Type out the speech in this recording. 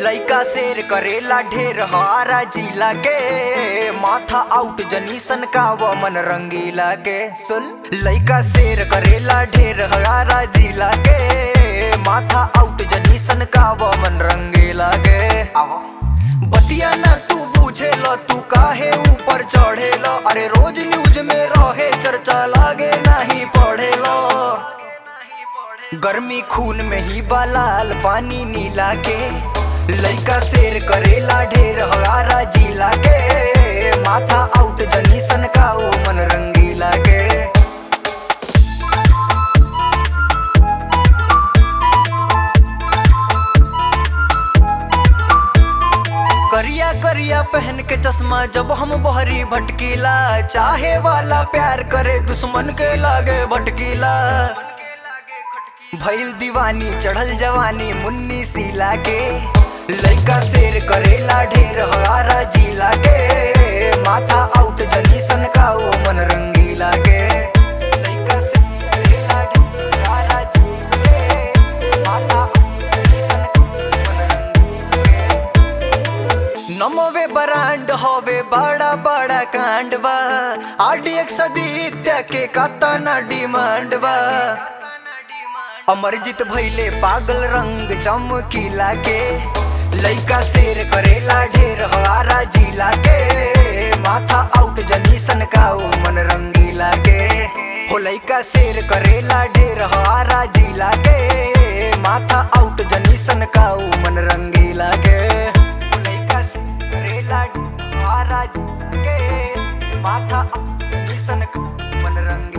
लइका शेर करेला ढेर हारा जिला के माथा आउट जनीसन का वो मन रंगीला के सुन लइका शेर करेला ढेर हारा जिला के माथा आउट जनीसन का वो मन रंगीला के आहो बतिया ना तू पूछे लो तू काहे ऊपर चढ़े लो अरे रोज न्यूज में रहे चर्चा लागे नहीं पढ़े लो गर्मी खून में ही बालाल पानी नीला के लइका शेर करेला ढेर हगारा जिला के माथा आउट जनीसन का ओ मन रंगीला के करिया करिया पहन के चश्मा जब हम बहरी भटकीला चाहे वाला प्यार करे दुश्मन के लागे भटकीला भइल दीवानी चढ़ल जवानी मुन्नी सीला के लइका शेर करेला ढेर हगारा जिला के माथा आउट जनीसन का ओ मन रंगीला के लइका शेर करेला ढेर हगारा जिला के माथा आउट जनीसन का ओ मन रंगीला के नमोवे बरांड होवे बड़ा बड़ा कांड बा आडी एक सदित्य के कातना डिमांड बा अमरजीत भैले पागल रंग चमकीला के लइका शेर करेला ढेर हवारा जिला के माथा आउट जनीसन का ओ मन रंगीला के हो लइका शेर करेला ढेर हवारा जिला के माथा आउट जनीसन का ओ मन रंगीला के हो लइका शेर करेला ढेर हवारा जिला के माथा आउट जनीसन का ओ मन रंगीला